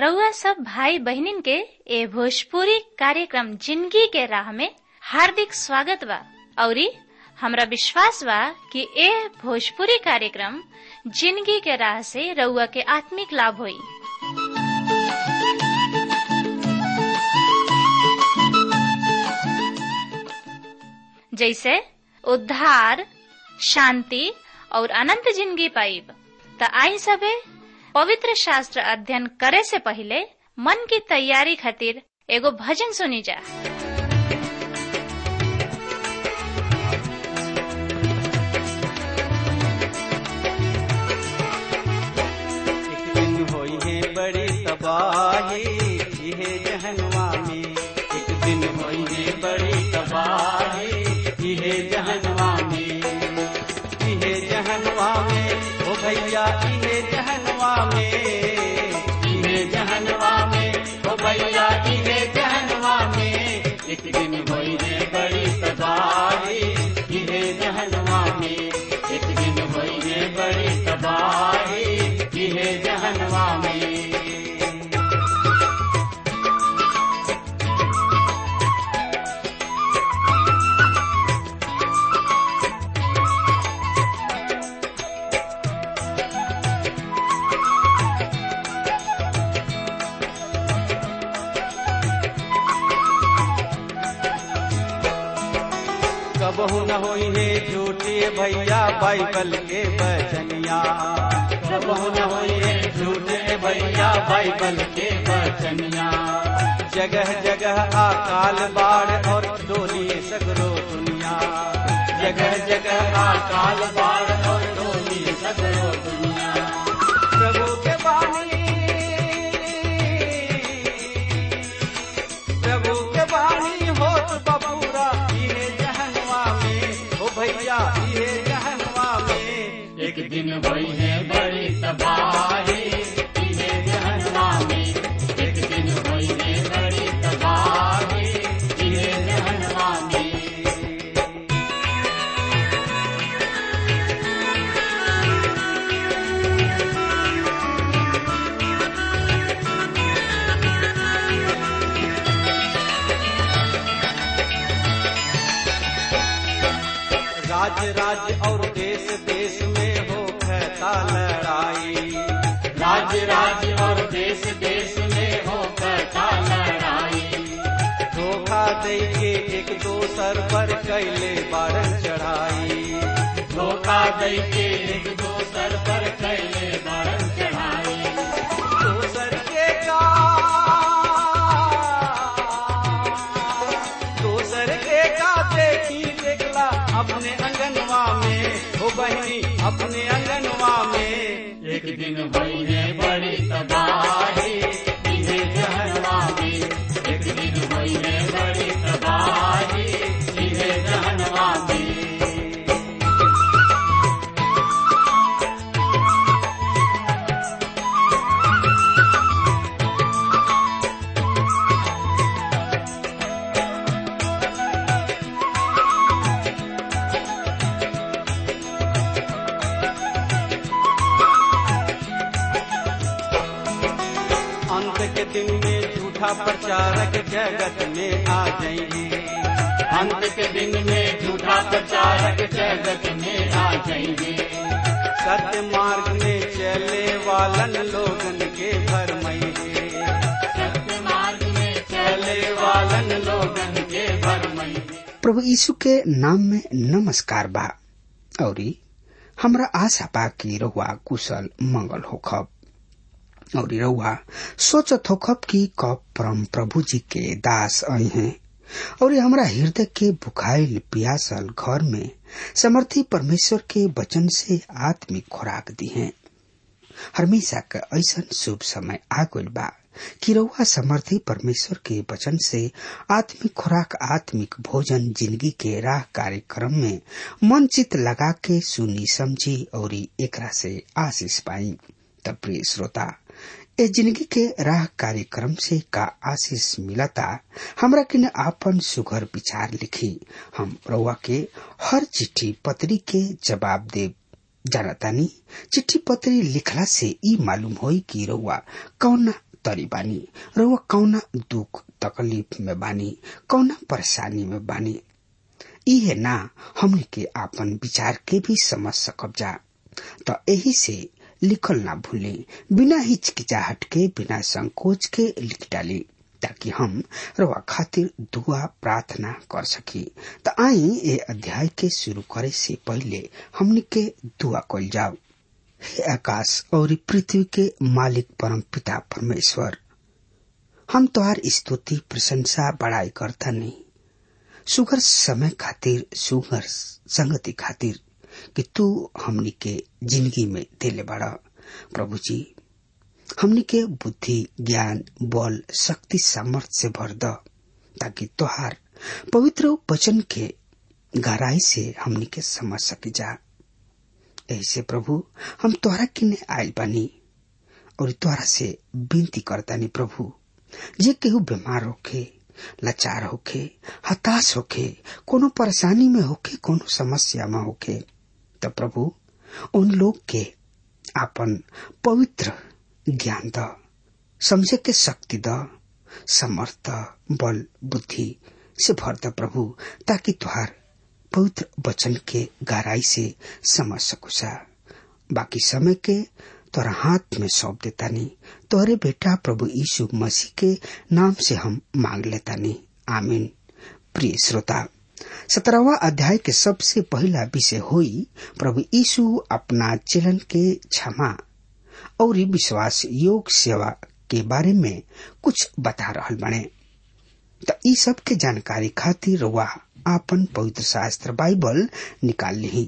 रउआ सब भाई बहनिन के ए भोजपुरी कार्यक्रम जिंदगी के राह में हार्दिक स्वागत बा औरी हमरा विश्वास बा कि ए भोजपुरी कार्यक्रम जिंदगी के राह से रउआ के आत्मिक लाभ होई जैसे उद्धार शांति और अनंत जिंदगी पाइब त आई सबे पवित्र शास्त्र अध्ययन करे से पहले मन की तैयारी खातिर एगो भजन सुनी जा एक दिन होई है बड़ी तबाही इहे जहनवा में एक दिन होई है बड़ी तबाही इहे जहनवा में इहे जहनवा में ओ भैया इहे जहनवा में इहे जहनवा में ओ भैया इहे जहनवा में एक दिन होई है बड़ी तबाही इहे जहनवा में एक दिन होई है बड़ी तबाही इहे जहनवा में कबहू न होई है झूठे भैया बाइबल के बचनिया कबहू न होई है झूठे भैया बाइबल के बचनिया जगह जगह अकाल बाढ़ और डोली सगरो दुनिया जगह जगह अकाल बाढ़ और डोली सगरो दुनिया प्रभु के बानी प्रभु के बानी होत बबूरा इहे जहनवा में ओ भैया इहे जहनवा में एक दिन वही है बड़ी तबाही इहे जहनवा में एक दिन वही है बड़ी तबाही इहे जहनवा में राज्य राज्य और देश देश में हो कहता लड़ाई राज्य राज्य और देश देश में हो कहता लड़ाई धोखा दे के एक दोसर पर कैले बारन चढ़ाई धोखा दे के एक दोसर पर कैले बारन चढ़ाई दोसर के का दोसर के का देखी देखला अपने अंगनवा में हो बहनी अपने अंगनवा में एक दिन भई है बड़ी तबाही इहे जहनवा में एक दिन भई है बड़ी तबाही इहे जहनवा में अंत के दिन में झूठा प्रचारक जगत में आ जाएंगे अंत के दिन में झूठा प्रचारक जगत में आ जाएंगे सत्य मार्ग में चले वालन लोगन के भरमइगे सत्य मार्ग में चले वालन लोगन के भरमइगे प्रभु यीशु के नाम में नमस्कार बा औरी हमरा आशा बा कि रहुआ कुशल मंगल होखब और रहुआ सोचत होखब कि कब परम प्रभु जी के दास आई हैं और हमरा हृदय के बुखाइल पियासल घर में समर्थी परमेश्वर के वचन से आत्मिक खुराक दी हैं हमेशा का ऐसा शुभ समय आ गइल बा कि रउआ समर्थी परमेश्वर के वचन से आत्मिक खुराक आत्मिक भोजन जिंदगी के राह कार्यक्रम में मन चित लगा के सुनी समझी और एकरा से आशीष पाई तब प्रिय श्रोता ए जिंदगी के राह कार्यक्रम से का आशीष मिलता हमरा किन आपन सुघर विचार लिखी हम रउआ के हर चिट्ठी पत्री के जवाब देव जानतानी चिट्ठी पत्री लिखला से ई मालूम होई कि रउआ कौन तरी बानी रउआ कौना दुख तकलीफ में बानी कौना परेशानी में बानी इहे ना हमने के आपन विचार के भी समझ सकब जा तो यही से लिखल ना भूले बिना हिचकिचाहट के बिना संकोच के लिख डाली ताकि हम रवा खातिर दुआ प्रार्थना कर सकी त आई ए अध्याय के शुरू करे से पहले हमने के दुआ कल जाओ हे आकाश और पृथ्वी के मालिक परम पिता परमेश्वर हम तोहार स्तुति प्रशंसा बड़ाई करता नहीं सुगर समय खातिर सुगर संगति खातिर कि तू हमनी के जिंदगी में दिले बड़ा प्रभु जी हमनी के बुद्धि ज्ञान बल शक्ति सामर्थ्य से भर द ताकि तोहार पवित्र वचन के गहराई से हमनी के समझ सके जा ऐसे प्रभु हम तोहरा किने आयल बानी और तोहरा से विनती करतानी प्रभु जे केहू बीमार होखे लाचार होखे हताश होखे कोनो परेशानी में होखे कोनो समस्या में होखे तो प्रभु उन लोग के आपन पवित्र ज्ञान द समझे के शक्ति द समर्थ बल बुद्धि से भर द प्रभु ताकि तुहार पवित्र वचन के गहराई से समझ सकुसा बाकी समय के तोरा हाथ में सौंप देता नहीं तोहरे बेटा प्रभु यीशु मसीह के नाम से हम मांग लेता नहीं आमीन प्रिय श्रोता सत्रहवा अध्याय के सबसे पहला विषय हुई प्रभु यीशु अपना चलन के क्षमा और विश्वास योग सेवा के बारे में कुछ बता रहल बने तो ई सब के जानकारी खातिर वह आपन पवित्र शास्त्र बाइबल निकाल ली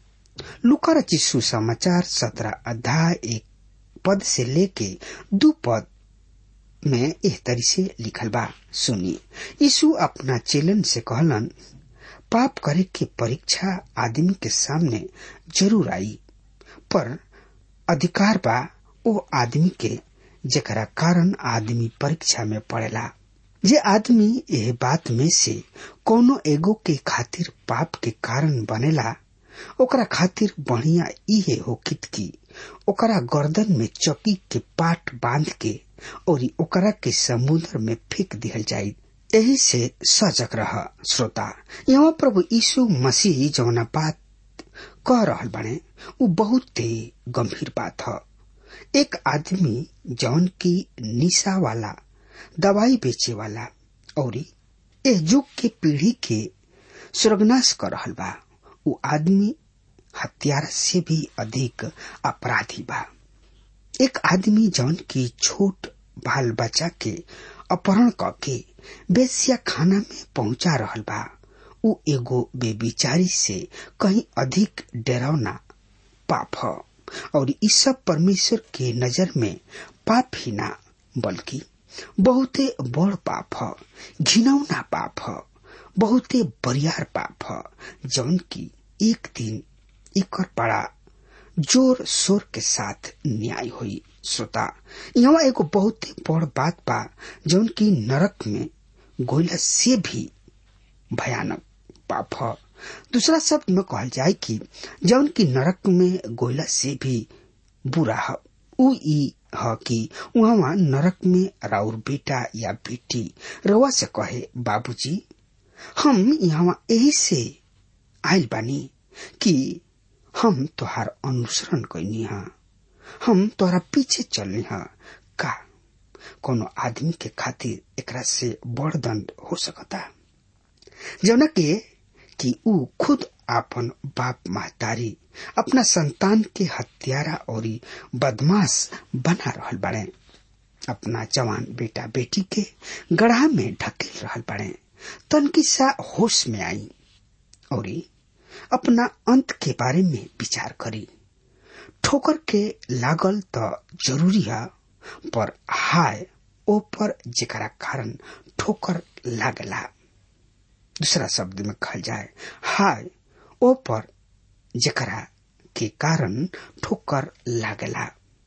लुका रचित सुसमाचार सत्रह अध्याय एक पद से लेके दो पद में एह तरी से लिखल बा सुनी यीशु अपना चेलन से कहलन पाप करे के परीक्षा आदमी के सामने जरूर आई पर अधिकार बा ओ आदमी के जेकरा कारण आदमी परीक्षा में पड़ेला जे आदमी यह बात में से कोनो एगो के खातिर पाप के कारण बनेला ओकरा खातिर बढ़िया इहे होकित की ओकरा गर्दन में चौकी के पाट बांध के और ओकरा के समुद्र में फेंक दिहल जाये यही से सजग रह श्रोता यहाँ प्रभु यीशु मसीह जौना बात कह रहल बने उ बहुत ही गंभीर बात है एक आदमी जौन की निशा वाला दवाई बेचे वाला और एह युग के पीढ़ी के स्वर्गनाश कर रहल बा उ आदमी हत्यारा से भी अधिक अपराधी बा एक आदमी जौन की छोट बाल बच्चा के अपहरण करके बेसिया खाना में पहुंचा रहल बा उ एगो बेबिचारी से कहीं अधिक डरावना पाप है और इस सब परमेश्वर के नजर में पाप ही ना बल्कि बहुते बड़ पाप है घिनौना पाप है बहुते बरियार पाप है जौन की एक दिन एक बड़ा जोर शोर के साथ न्याय हुई श्रोता यहाँ एगो बहुत बड़ बात बा जौन की नरक में गोइला से भी भयानक पाप है दूसरा शब्द में कहल जाए कि जौन की नरक में गोइला से भी बुरा है उ ई ह कि वहाँ नरक में राउर बेटा या बेटी रवा से कहे बाबूजी हम यहाँ यही से आयल बानी कि हम तोहार अनुसरण कैनी हा हम तोहरा पीछे चलनी हा का कोनो आदमी के खातिर एकरा से बड़ दंड हो सकता जौना के कि ऊ खुद आपन बाप महतारी अपना संतान के हत्यारा और बदमाश बना रहल बड़े अपना जवान बेटा बेटी के गढ़ा में ढकेल रहल बड़े तनकी सा होश में आई और अपना अंत के बारे में विचार करी ठोकर के लागल तो जरूरी है पर हाय ओ पर जेकरा कारण ठोकर लागला दूसरा शब्द में कहल जाए हाय ओ पर जेकरा के कारण ठोकर लागला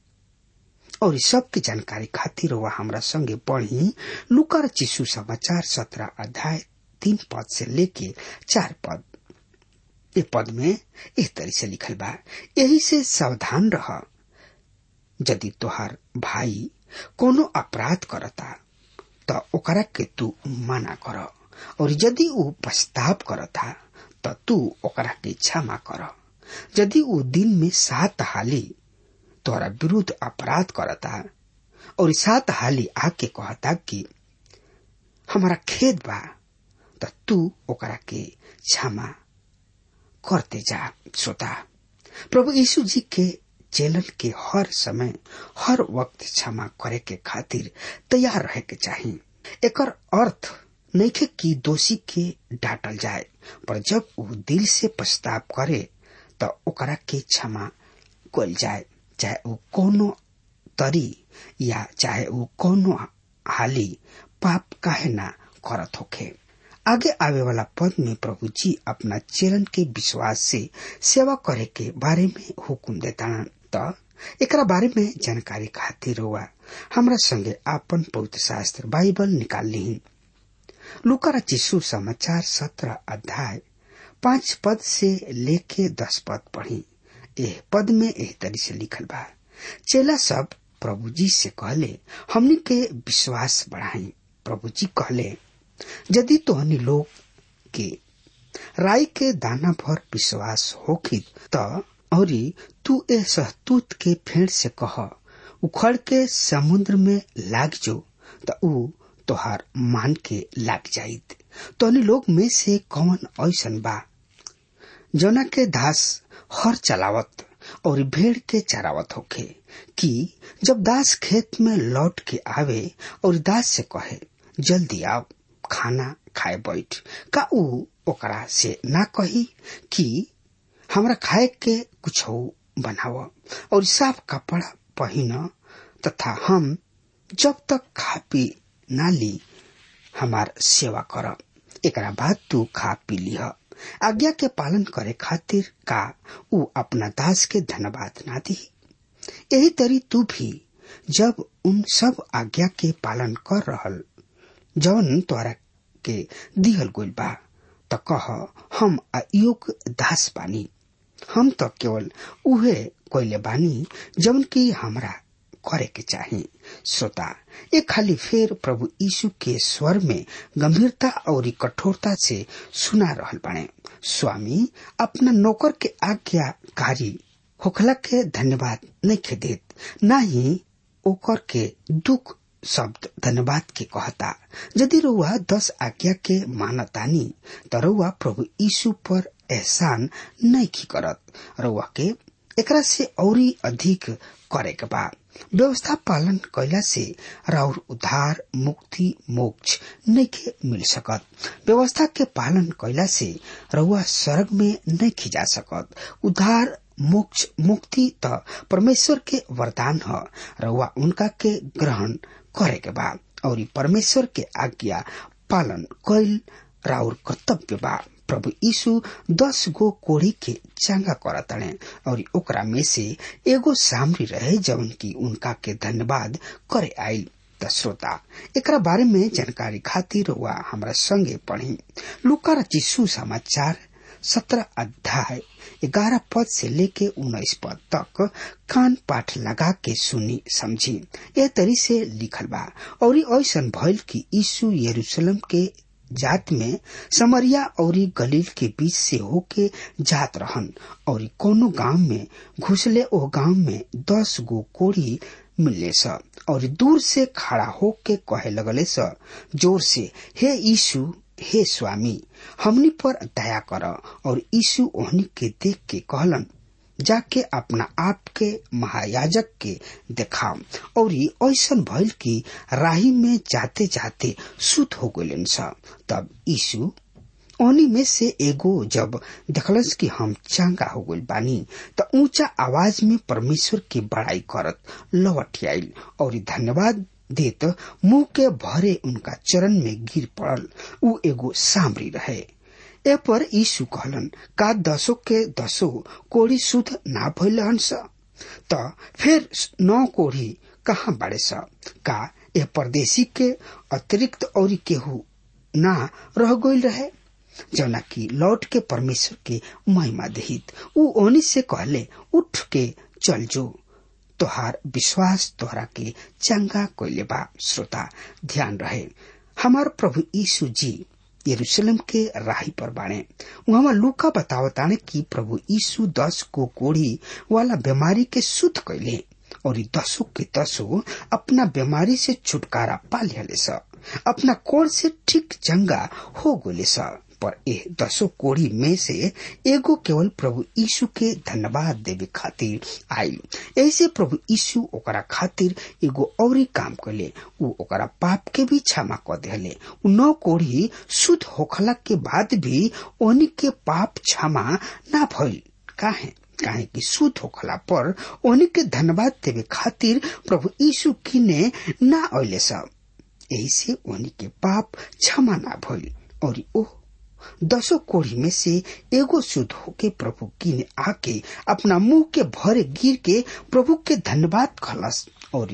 और सब की जानकारी खातिर वह हमरा संगे पढ़ी लुकर चिशु समाचार सत्रह अध्याय तीन पद से लेके चार पद ये पद में इस तरह से लिखल बा यही से सावधान रह यदि तोहार भाई कोनो अपराध करता त ओकरा के तू मना कर और यदि ऊ पछताप करता त तू ओकरा के क्षमा कर यदि ऊ दिन में सात हाली तोरा विरुद्ध अपराध करता और सात हाली आके कहता कि हमारा खेत बा त तू ओकरा के क्षमा करते जा श्रोता प्रभु यीशु जी के चेलन के हर समय हर वक्त क्षमा करे के खातिर तैयार रहे के चाहिए एकर अर्थ नइखे कि दोषी के डांटल जाए पर जब वो दिल से पछताप करे त ओकरा के क्षमा कल जाए चाहे वो कोनो तरी या चाहे वो कोनो हाली पाप काहे ना करत होखे आगे आवे वाला पद में प्रभु जी अपना चेलन के विश्वास से सेवा करे के बारे में हुकुम देता त एकरा बारे में जानकारी खातिर हुआ हमरा संगे आपन पवित्र शास्त्र बाइबल निकाल ली लुका चिशु समाचार सत्रह अध्याय पांच पद से लेके दस पद पढ़ी एह पद में एह तरी से लिखल बा चेला सब प्रभु जी से कहले हमनी के विश्वास बढ़ाई प्रभु जी कहले यदि तोहनी लोग के राई के दाना भर विश्वास होखी त औरी तू ए सहतूत के फेड़ से कह उखड़ के समुद्र में लाग जो त ऊ तोहार मान के लाग जाइत तोहनी लोग में से कौन ऐसन बा जना के दास हर चलावत और भेड़ के चरावत होखे कि जब दास खेत में लौट के आवे और दास से कहे जल्दी आओ खाना खाए बैठ का ऊ ओकरा से ना कही कि हमरा खाए के कुछ बनाव और साफ कपड़ा पहन तथा हम जब तक खा पी ना ली हमार सेवा कर एकरा बाद तू खा पी लिह आज्ञा के पालन करे खातिर का ऊ अपना दास के धन्यवाद ना दी यही तरी तू भी जब उन सब आज्ञा के पालन कर रहल जवन तोरा के दिहल गइल बा त कह हम अयोग दास बानी हम तो केवल उहे कोइले बानी जवन की हमरा करे के चाही श्रोता ये खाली फेर प्रभु यीशु के स्वर में गंभीरता और कठोरता से सुना रहल बने स्वामी अपना नौकर के आज्ञाकारी होखला के धन्यवाद नहीं के देत न ही ओकर के दुख शब्द धन्यवाद के कहता यदि रउआ दस आज्ञा के मानतानी त रउआ प्रभु यीशु पर एहसान नहीं की करत रउआ के एकरा से औरी अधिक करे के बा व्यवस्था पालन कैला से राउर उद्धार मुक्ति मोक्ष नहीं के मिल सकत व्यवस्था के पालन कैला से रउआ स्वर्ग में नहीं खिजा सकत उद्धार मोक्ष मुक्ति त परमेश्वर के वरदान ह रउआ उनका के ग्रहण करे के बा और परमेश्वर के आज्ञा पालन कैल राउर कर्तव्य बा प्रभु यीशु दस गो कोड़ी के चंगा करतने और ओकरा में से एगो सामरी रहे जवन की उनका के धन्यवाद करे आयल त श्रोता एकरा बारे में जानकारी खातिर हुआ हमरा संगे पढ़ी लुका रचिसु समाचार सत्रह अध्याय ग्यारह पद से लेके उन्नीस पद तक कान पाठ लगा के सुनी समझी यह तरी से लिखल बा और ऐसा भइल कि यीशु यरूशलेम के जात में समरिया और गलील के बीच से होके जात रहन और कोनो गांव में घुसले ओ गांव में दस गो कोड़ी मिलले स और दूर से खड़ा होके कहे लगले स जोर से हे यीशु हे स्वामी हमनी पर दया कर और यीशु ओहनी के देख के कहलन जाके अपना आप के महायाजक के देखाम और ऐसा भइल कि राही में जाते जाते सुत हो गलन स तब यीशु ओनी में से एगो जब देखलस कि हम चांगा हो गइल बानी त ऊंचा आवाज में परमेश्वर की बड़ाई करत लौट आइल और धन्यवाद देत मुंह के भरे उनका चरण में गिर पड़ल उ एगो सामरी रहे ए पर यीशु कहलन का दसो के दसो कोड़ी शुद्ध ना भइल स त फिर नौ कोड़ी कहाँ बाड़े स का ए परदेशी के अतिरिक्त और केहू ना रह गइल रहे जौना की लौट के परमेश्वर के महिमा दहित उ ओनी से कहले उठ के चल जो तोहार विश्वास तोहरा के चंगा कोइले बा श्रोता ध्यान रहे हमार प्रभु यीशु जी यरूशलेम के राही पर बाणे वहां लूका बतावताने कि प्रभु यीशु दस को कोढ़ी वाला बीमारी के शुद्ध कैले और ई दसों के दसों अपना बीमारी से छुटकारा पा लिया स अपना कोड़ से ठीक चंगा हो गोले स पर ए दसों कोड़ी में से एगो केवल प्रभु यीशु के धन्यवाद देवे खातिर आयल ऐसे प्रभु यीशु ओकरा खातिर एगो औरी काम कैले उ ओकरा पाप के भी क्षमा क देले उ नौ कोड़ी शुद्ध होखला के बाद भी ओनी के पाप क्षमा ना भइल काहे काहे कि शुद्ध होखला पर ओनी के धन्यवाद देवे खातिर प्रभु यीशु किने ना अले सब यही से ओनी के पाप क्षमा ना भइल और ओ दसों कोढ़ी में से एगो शुद्ध होके प्रभु की ने आके अपना मुंह के भरे गिर के प्रभु के धन्यवाद खलस और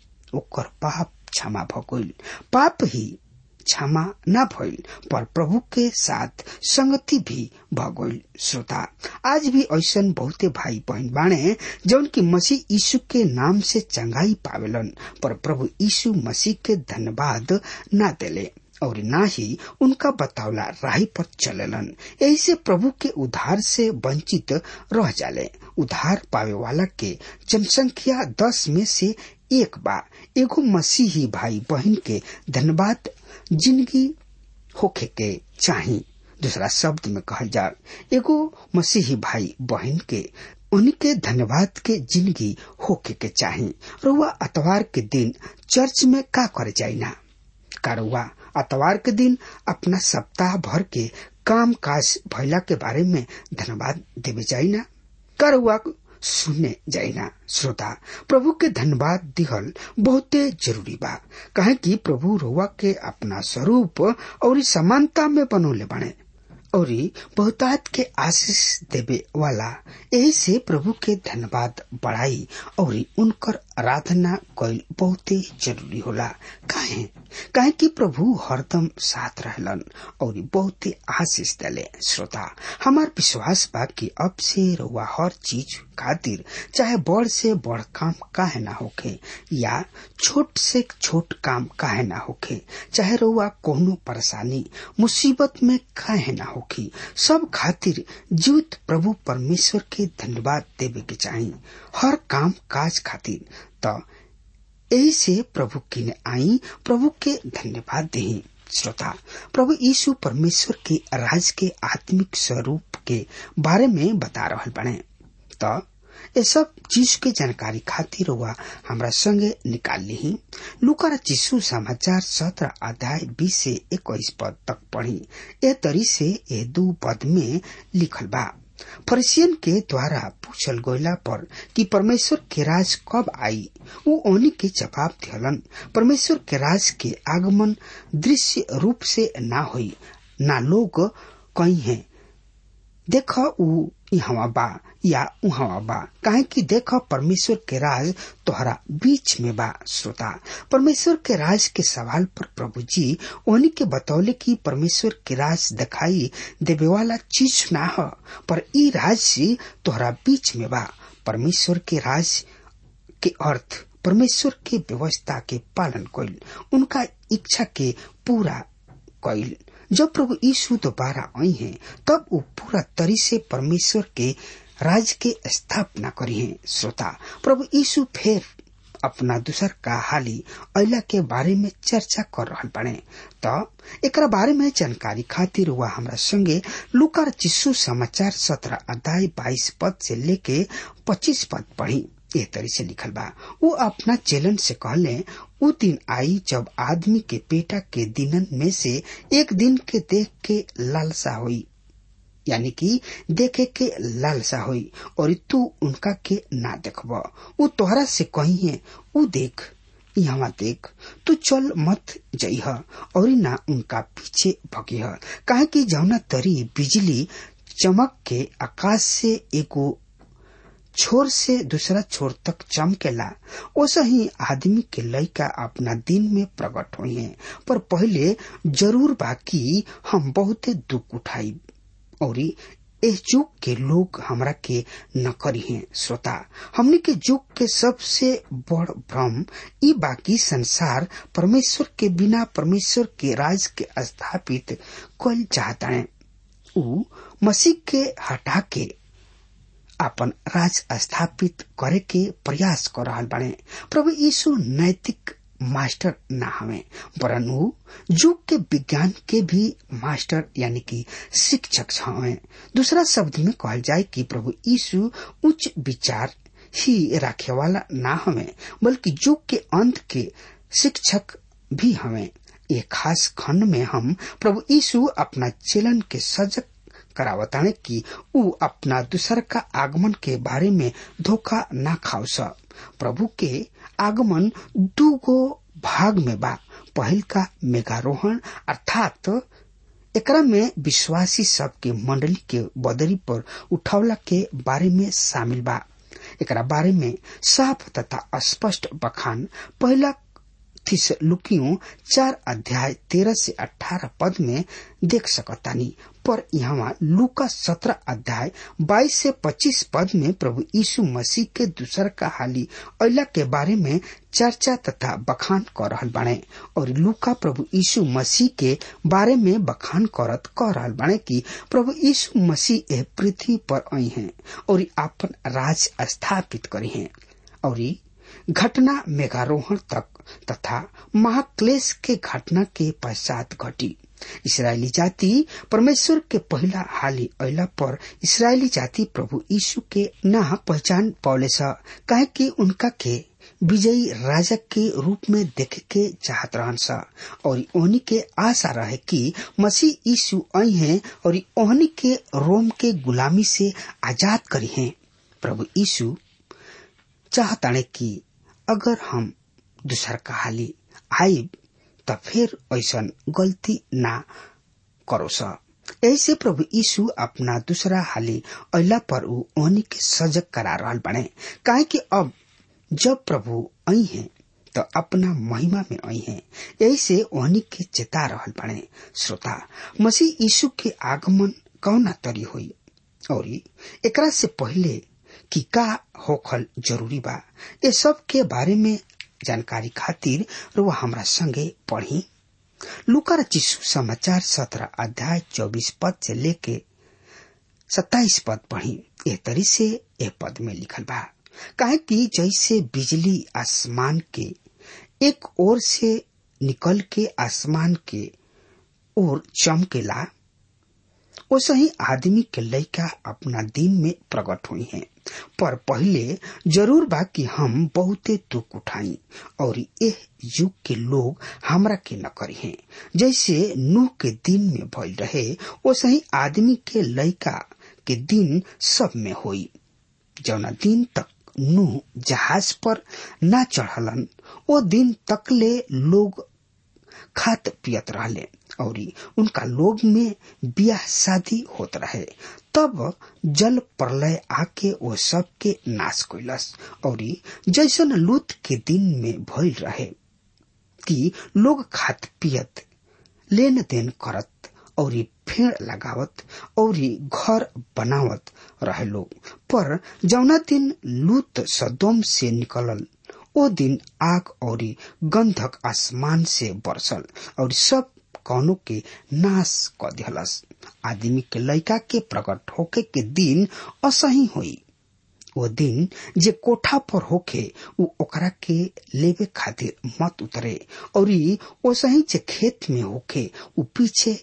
ओकर पाप क्षमा भगोल पाप ही क्षमा न भइल पर प्रभु के साथ संगति भी भगोल श्रोता आज भी ऐसा बहुते भाई बहन बाणे जौन की मसीह यीशु के नाम से चंगाई पावेलन पर प्रभु यीशु मसीह के धन्यवाद न देले और ना ही उनका बतौला राही पर चलेलन ऐसे प्रभु के उधार से वंचित रह जाले उधार पावे वाला के जनसंख्या दस में से एक बा एगो मसीही भाई बहन के धन्यवाद जिंदगी होखे के चाही दूसरा शब्द में कहल जा एगो मसीही भाई बहन के उनके धन्यवाद के जिंदगी होखे के चाही रुआ अतवार के दिन चर्च में का करे जाई ना कारुआ अतवार के दिन अपना सप्ताह भर के काम काज भैला के बारे में धन्यवाद देवे जाई ना कारुआ सुनने जाइना श्रोता प्रभु के धन्यवाद दिहल बहुते जरूरी बा कहे कि प्रभु रोवा के अपना स्वरूप और समानता में बनौले बने और बहुतात के आशीष देवे वाला यही से प्रभु के धन्यवाद बढ़ाई और उनकर आराधना कैल बहुते जरूरी होला काहे काहे कि प्रभु हरदम साथ रहलन और बहुते आशीष देले श्रोता हमार विश्वास बा कि अब से रउआ हर चीज खातिर चाहे बड़ से बड़ काम काहे ना होखे या छोट से छोट काम काहे ना होखे चाहे रउआ कोनो परेशानी मुसीबत में काहे ना होखी सब खातिर जीवित प्रभु परमेश्वर के धन्यवाद देवे के चाही हर काम काज खातिर त यही से प्रभु की ने आई प्रभु के धन्यवाद दही श्रोता प्रभु यीशु परमेश्वर के राज के आत्मिक स्वरूप के बारे में बता रहा बने तो ये सब चीज के जानकारी खातिर हुआ हमरा संगे निकाल ली लुकर चिशु समाचार सत्रह अध्याय बीस से इक्कीस पद तक पढ़ी ए तरी से ये दू पद में लिखल बा फरिसियन के द्वारा पूछल गोयला पर कि परमेश्वर के राज कब आई वो ओनी के जवाब दिहलन परमेश्वर के राज के आगमन दृश्य रूप से ना हुई ना लोग कही है देख ऊ यहाँ बा या उहाँ बा काहे कि देख परमेश्वर के राज तोहरा बीच में बा श्रोता परमेश्वर के राज के सवाल पर प्रभु जी उन्हीं के बतौले कि परमेश्वर के राज दिखाई देवे वाला चीज ना ह पर ई राज तोहरा बीच में बा परमेश्वर के राज के अर्थ परमेश्वर के व्यवस्था के पालन कैल उनका इच्छा के पूरा कैल जब प्रभु यीशु दोबारा आई हैं तब वो पूरा तरी से परमेश्वर के राज के स्थापना करी है श्रोता प्रभु यीशु फिर अपना दूसर का हाली अला के बारे में चर्चा कर रहा बने तो एक बारे में जानकारी खातिर हुआ हमरा संगे लुकार चिस्सू समाचार सत्रह अध्याय बाईस पद से लेके पच्चीस पद पढ़ी एह तरी से लिखल बा वो अपना चेलन से कहले उ दिन आई जब आदमी के पेटा के दिनन में से एक दिन के देख के लालसा हुई यानी कि देखे के लालसा हुई और तू उनका के ना देखब उ तोहरा से कही है उ देख यहाँ देख तू चल मत जइह और ना उनका पीछे भगिह काहे कि जौना तरी बिजली चमक के आकाश से एगो छोर से दूसरा छोर तक चमकेला ओसा ही आदमी के लड़का अपना दिन में प्रकट हुई है पर पहले जरूर बाकी हम बहुत दुख उठाई और इस युग के लोग हमरा के न करी हैं श्रोता हमने के युग के सबसे बड़ भ्रम ई बाकी संसार परमेश्वर के बिना परमेश्वर के राज के स्थापित कल चाहता है ऊ मसीह के हटा के अपन राज स्थापित करे के प्रयास कर रहा बने प्रभु यीशु नैतिक मास्टर ना हमें वरन ऊ युग के विज्ञान के भी मास्टर यानी कि शिक्षक हमें दूसरा शब्द में कहल जाए कि प्रभु यीशु उच्च विचार ही रखे वाला ना हमें बल्कि युग के अंत के शिक्षक भी हमें एक खास खंड में हम प्रभु यीशु अपना चेलन के सजग करावताने कि ऊ अपना दूसर का आगमन के बारे में धोखा ना खाओ स प्रभु के आगमन दू गो भाग में बा पहल का मेघारोहण अर्थात एकरा में विश्वासी सब के मंडली के बदरी पर उठौला के बारे में शामिल बा एकरा बारे में साफ तथा स्पष्ट बखान पहला थिस लुकियो चार अध्याय तेरह से अठारह पद में देख सकतानी पर यहाँ लुका सत्रह अध्याय बाईस से पच्चीस पद में प्रभु यीशु मसीह के दूसर का हाली अला के बारे में चर्चा तथा बखान कर रहल बाणे और लुका प्रभु यीशु मसीह के बारे में बखान करत कह रहल बाणे कि प्रभु यीशु मसीह एह पृथ्वी पर आई हैं और आपन राज स्थापित करी हैं और घटना मेघारोहण तक तथा महाक्लेश के घटना के पश्चात घटी इसराइली जाति परमेश्वर के पहला हाली अला पर इसराइली जाति प्रभु यीशु के न पहचान पौले कहे कि उनका के विजयी राजा के रूप में देखे के चाहत रहन सा और ओहनी के आशा रहे कि मसीह यीशु आई हैं और ओहनी के रोम के गुलामी से आजाद करी हैं प्रभु यीशु चाहताने कि अगर हम दूसर का हाली आईब त फिर ऐसा गलती ना करो सा ऐसे प्रभु यीशु अपना दूसरा हाली अल्लाह पर ऊ ओहनी के सजग करा रहा बने काहे कि अब जब प्रभु आई हैं तो अपना महिमा में आई हैं ऐसे ओहनी के चेता रहल बने श्रोता मसीह यीशु के आगमन कौना तरी हुई और एकरा से पहले कि का होखल जरूरी बा ये सब के बारे में जानकारी खातिर रुआ हमरा संगे पढ़ी लुकर चिशु समाचार सत्रह अध्याय चौबीस पद से लेके सत्ताईस पद पढ़ी ए तरी से ए पद में लिखल बा काहे कि जैसे बिजली आसमान के एक ओर से निकल के आसमान के ओर चमकेला वैसे ही आदमी के लड़का अपना दिन में प्रकट हुई हैं पर पहले जरूर बा कि हम बहुते दुख उठाई और यह युग के लोग हमरा के न करी हैं जैसे नूह के दिन में भइल रहे वैसे ही आदमी के लड़का के दिन सब में होई जौना दिन तक नूह जहाज पर न चढ़लन वो दिन तकले लोग खात पियत रहले और उनका लोग में ब्याह शादी होत रहे तब जल प्रलय आके वो सब के नाश कैलस और जैसन लूत के दिन में भइल रहे कि लोग खात पियत लेन देन करत और फेड़ लगावत और घर बनावत रहे लोग पर जौना दिन लूत सदोम से निकलल ओ दिन आग और गंधक आसमान से बरसल और सब कौनो के नाश क दिहलस आदमी के लड़का के प्रकट होके के दिन असही हुई वो दिन जे कोठा पर होके उ ओकरा के लेवे खातिर मत उतरे और वो सही जे खेत में होके उ पीछे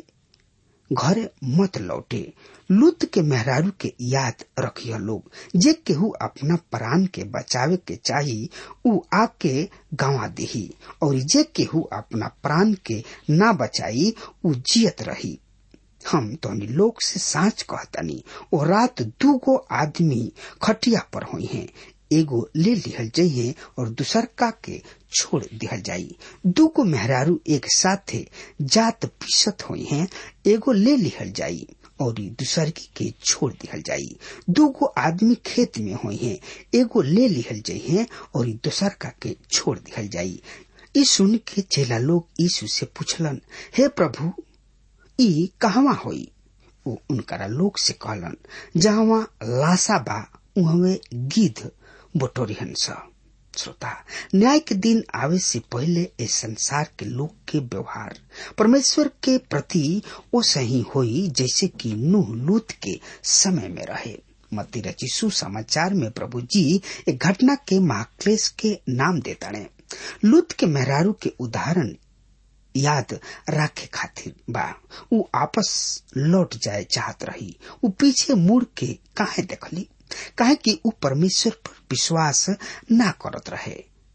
घरे मत लौटे लुत के मेहरारू के याद रखिय लोग जे केहू अपना प्राण के बचावे के चाही उ आके गंवा देही और जे केहू अपना प्राण के ना बचाई उ जियत रही हम तोनी लोग से साच कहतनी ओ रात दूगो आदमी खटिया पर हुई हैं एगो ले लिहल जाइए और दूसर का के छोड़ दिहल जाई दूगो मेहरारू एक साथे जात पीसत हुई हैं एगो ले लिहल जाई और दूसर के छोड़ दिहल जाई दूगो आदमी खेत में हुई हैं एगो ले लिहल जाइए और दूसर का के छोड़ दिहल जाई ई सुन के चेला लोग यीशु से पूछलन हे प्रभु ई कहवा होई उ उनकरा लोग से कहलन जहाँ लाशा बा उहवे गिद्ध बटोरिहन स श्रोता न्याय के दिन आवे से पहले इस संसार के लोग के व्यवहार परमेश्वर के प्रति वो सही हुई जैसे कि नूह लूत के समय में रहे मती रचिसु समाचार में प्रभु जी एक घटना के महाक्लेश के नाम देता ने लूत के मेहरारू के उदाहरण याद राखे खातिर बा उ आपस लौट जाए चाहत रही उ पीछे मुड़ के काहे देखली काहे कि उ परमेश्वर पर विश्वास ना करत रहे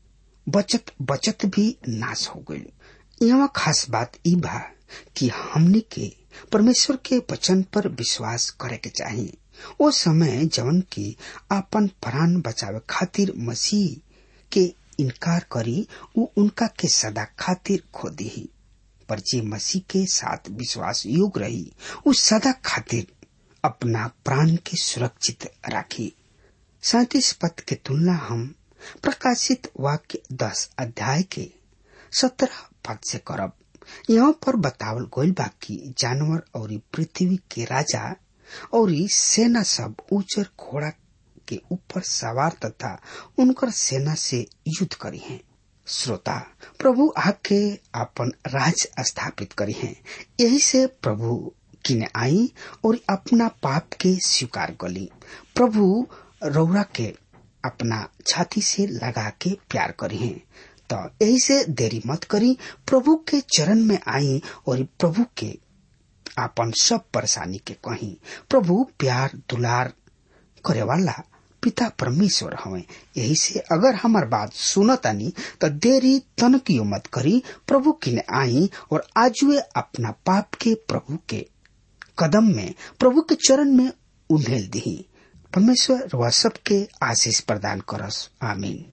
बचत बचत भी नाश हो गई यहाँ खास बात ई बा कि हमने के परमेश्वर के वचन पर विश्वास करे के चाहिए ओ समय जवन की आपन प्राण बचावे खातिर मसीह के इनकार करी उ उनका के सदा खातिर खो दी पर जे मसीह के साथ विश्वास योग रही उ सदा खातिर अपना प्राण के सुरक्षित राखी सैतीस पद के तुलना हम प्रकाशित वाक्य दस अध्याय के सत्रह पद से करब यहाँ पर बतावल गईल बा कि जानवर और पृथ्वी के राजा और सेना सब उजर घोड़ा के ऊपर सवार तथा उनकर सेना से युद्ध करी हैं श्रोता प्रभु आके अपन राज स्थापित करी हैं यही से प्रभु किने आई और अपना पाप के स्वीकार कली प्रभु रौरा के अपना छाती से लगा के प्यार करी हैं तो यही से देरी मत करी प्रभु के चरण में आई और प्रभु के आपन सब परेशानी के कही प्रभु प्यार दुलार करे वाला पिता परमेश्वर हवे यही से अगर हमार बात सुनतानी तो देरी तनकियो मत करी प्रभु किने आई और आजुए अपना पाप के प्रभु के कदम में प्रभु के चरण में उन्हेल दी परमेश्वर वह सबके आशीष प्रदान करस आमीन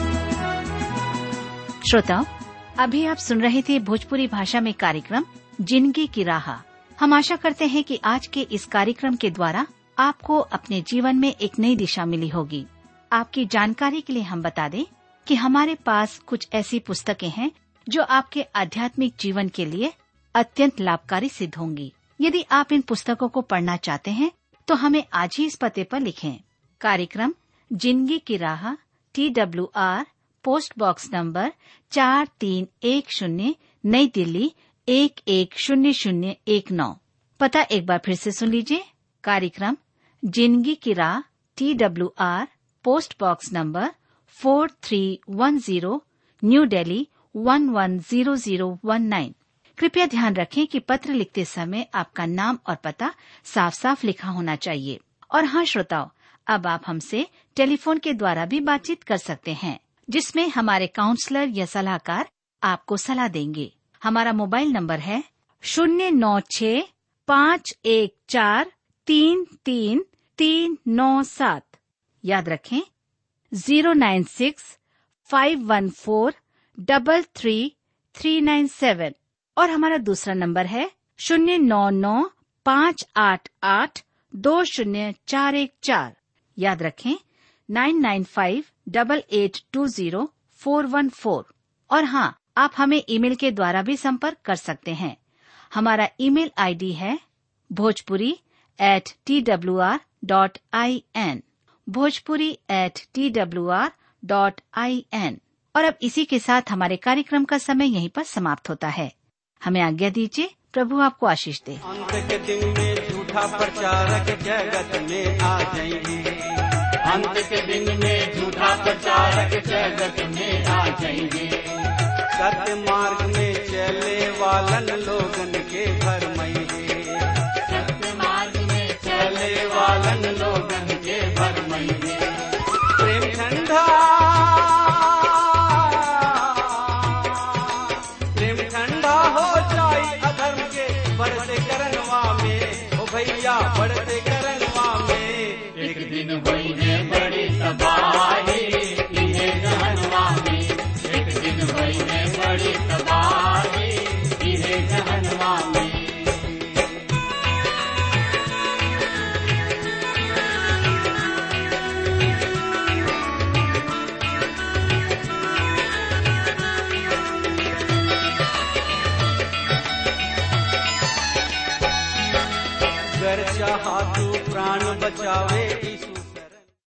श्रोताओं अभी आप सुन रहे थे भोजपुरी भाषा में कार्यक्रम जिंदगी की राह हम आशा करते हैं कि आज के इस कार्यक्रम के द्वारा आपको अपने जीवन में एक नई दिशा मिली होगी आपकी जानकारी के लिए हम बता दें कि हमारे पास कुछ ऐसी पुस्तकें हैं जो आपके आध्यात्मिक जीवन के लिए अत्यंत लाभकारी सिद्ध होंगी यदि आप इन पुस्तकों को पढ़ना चाहते हैं तो हमें आज ही इस पते पर लिखें कार्यक्रम जिंदगी की राह T W R post box number चार तीन एक शून्य नई दिल्ली एक एक शून्य शून्य एक नौ पता एक बार फिर से सुन लीजिए कार्यक्रम जिंदगी की राह T W R post box number four three one zero new Delhi one one zero zero one nine कृपया ध्यान रखें कि पत्र लिखते समय आपका नाम और पता साफ साफ लिखा होना चाहिए और हाँ श्रोताओं अब आप हमसे टेलीफोन के द्वारा भी बातचीत कर सकते हैं जिसमें हमारे काउंसलर या सलाहकार आपको सलाह देंगे हमारा मोबाइल नंबर है शून्य नौ छ पाँच एक चार तीन तीन तीन नौ सात याद रखें zero nine six five one four double three three nine seven और हमारा दूसरा नंबर है शून्य नौ नौ पाँच आठ आठ दो शून्य चार एक चार याद रखें nine nine five double eight two zero four one four और हाँ आप हमें ईमेल के द्वारा भी संपर्क कर सकते हैं हमारा ईमेल आईडी है Bhojpuri at T W R dot I N Bhojpuri at T W R dot I N और अब इसी के साथ हमारे कार्यक्रम का समय यहीं पर समाप्त होता है हमें आज्ञा दीजिए प्रभु आपको आशीष दे अंत के दिन में झूठा प्रचारक जगत में आ जाएंगे अंत के दिन में झूठा प्रचारक जगत में आ जाएंगे सत्य मार्ग में चले वालन लोगन के भरमैंगे सत्य मार्ग में चले वालन लोगन के भरमैंगे प्रेम ठंडा प्रेम ठंडा हो जाई अधर्म के बढ़ते करनवा में ओ भैया बढ़ते करनवा में एक दिन हुई है बड़ी तबाही इन्हें जहनवा में एक दिन हुई है बड़ी तबाही इन्हें जहनवा में अगर चाहा तू प्राण बचावे यीशु